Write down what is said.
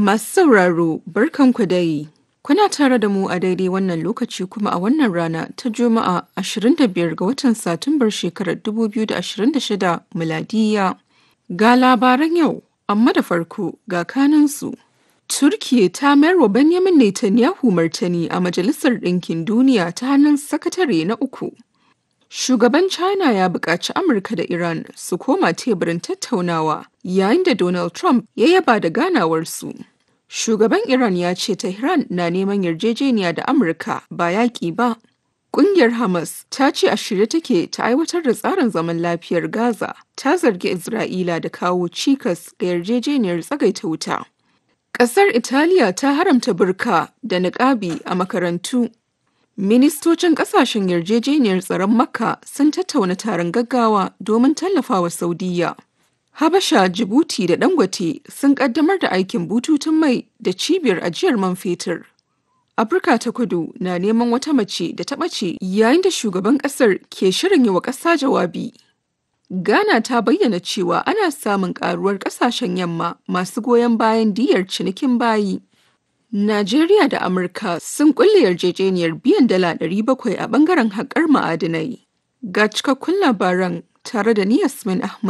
Masu sauraro barkanku dai. Kuna tare da mu a daidai wannan lokaci kuma a wannan rana ta Juma'a 25 ga watan Satumbar shekarar 2026 miladiya. Ga labaran yau, amma da farko ga kanansu. Turkiye ta mayar wa Benjamin Netanyahu martani a Majalisar Ɗinkin Duniya ta hannun sakatare na uku. Shugaban China ya buƙaci Amurka da Iran su koma teburin tattaunawa yayin da Donald Trump ya yaba da ganawarsu. Shugaban Iran ya ce Tehran na neman yarjejeniya da Amurka ba yaƙi ba. Ƙungiyar Hamas ta ce a shirye take ta aiwatar da tsarin zaman lafiyar Gaza ta zargi Isra'ila da kawo cikas ga yarjejeniyar tsagaita wuta. Ƙasar Italiya ta haramta burka da niƙabi a makarantu. Ministocin ƙasashen yarjejeniyar tsaron Makka sun tattauna taron gaggawa domin tallafawa Saudiyya. Habasha, Jibuti da Dangote sun ƙaddamar da aikin bututun mai da cibiyar ajiyar man fetur. Afirka ta kudu na neman wata mace da ta ɓace yayin da shugaban ƙasar ke shirin yi wa ƙasa jawabi. Ghana ta bayyana cewa ana samun ƙaruwar ƙasashen yamma masu goyon bayan diyar cinikin bayi. Najeriya da Amurka sun kulle yarjejeniyar biyan dala 700 a bangaren haƙar ma'adinai. Ga cikakkun labaran tare da ni Yasmin Ahmad.